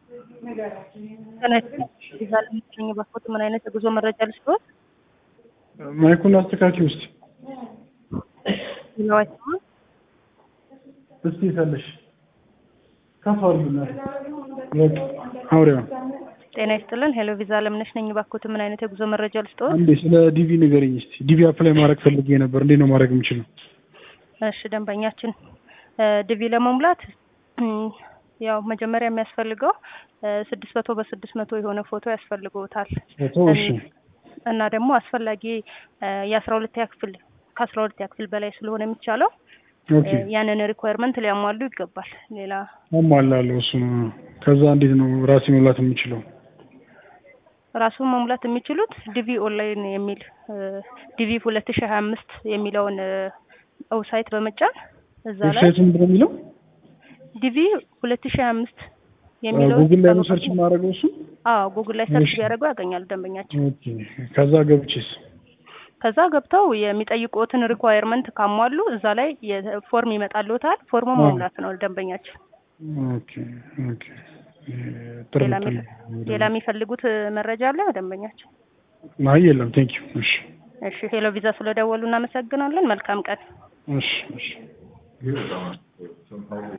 ዛለኝ ባስፖርት ምን አይነት የጉዞ መረጃ ልስጥዎት? ማይኩን አስተካኪ ውስጥ ይለዋቸው እስቲ ሰልሽ ከፍ አድርጉና አውሪያ ጤና ይስጥልን። ሄሎ ቪዛ አለምነሽ ነኝ። ባክዎት ምን አይነት የጉዞ መረጃ ልስጥዎት? አንዴ ስለ ዲቪ ንገረኝ እስቲ። ዲቪ አፕላይ ማድረግ ፈልጌ ነበር። እንዴት ነው ማድረግ የምችለው? እሺ ደንበኛችን ዲቪ ለመሙላት ያው መጀመሪያ የሚያስፈልገው ስድስት መቶ በስድስት መቶ የሆነ ፎቶ ያስፈልገውታል ፎቶ እሺ፣ እና ደግሞ አስፈላጊ የአስራ ሁለተኛ ክፍል ከአስራ ሁለተኛ ክፍል በላይ ስለሆነ የሚቻለው ኦኬ ያንን ሪኳየርመንት ሊያሟሉ ይገባል። ሌላ አሟላለሁ እሱ ነው። ከዛ እንዴት ነው ራሴ መሙላት የምችለው? ራሱን መሙላት የሚችሉት ዲቪ ኦንላይን የሚል ዲቪ ሁለት ሺህ ሀያ አምስት የሚለውን ዌብሳይት በመጫን እዛ ላይ ዌብሳይቱ ምንድን ነው የሚለው? ዲቪ ሁለት ሺህ ሀያ አምስት የሚለው ጉግል ላይ ነው ሰርች የማደርገው እሱ። አዎ ጉግል ላይ ሰርች እሺ። ቢያደርጉ ያገኛሉ ደንበኛችን። ኦኬ ከዛ ገብቼስ ከዛ ገብተው የሚጠይቁትን ሪኳየርመንት ካሟሉ እዛ ላይ የፎርም ይመጣልዎታል። ፎርሙ አዎ። መሙላት ነው ደንበኛችን። ኦኬ ኦኬ ጥሩ ሌላ ጥሩ። የሚ- ሌላ የሚፈልጉት መረጃ አለ ደንበኛችን? አይ የለም ቴንክ ዩ እሺ እሺ ሄሎ ቪዛ ስለደወሉ እናመሰግናለን። መልካም ቀን። እሺ እሺ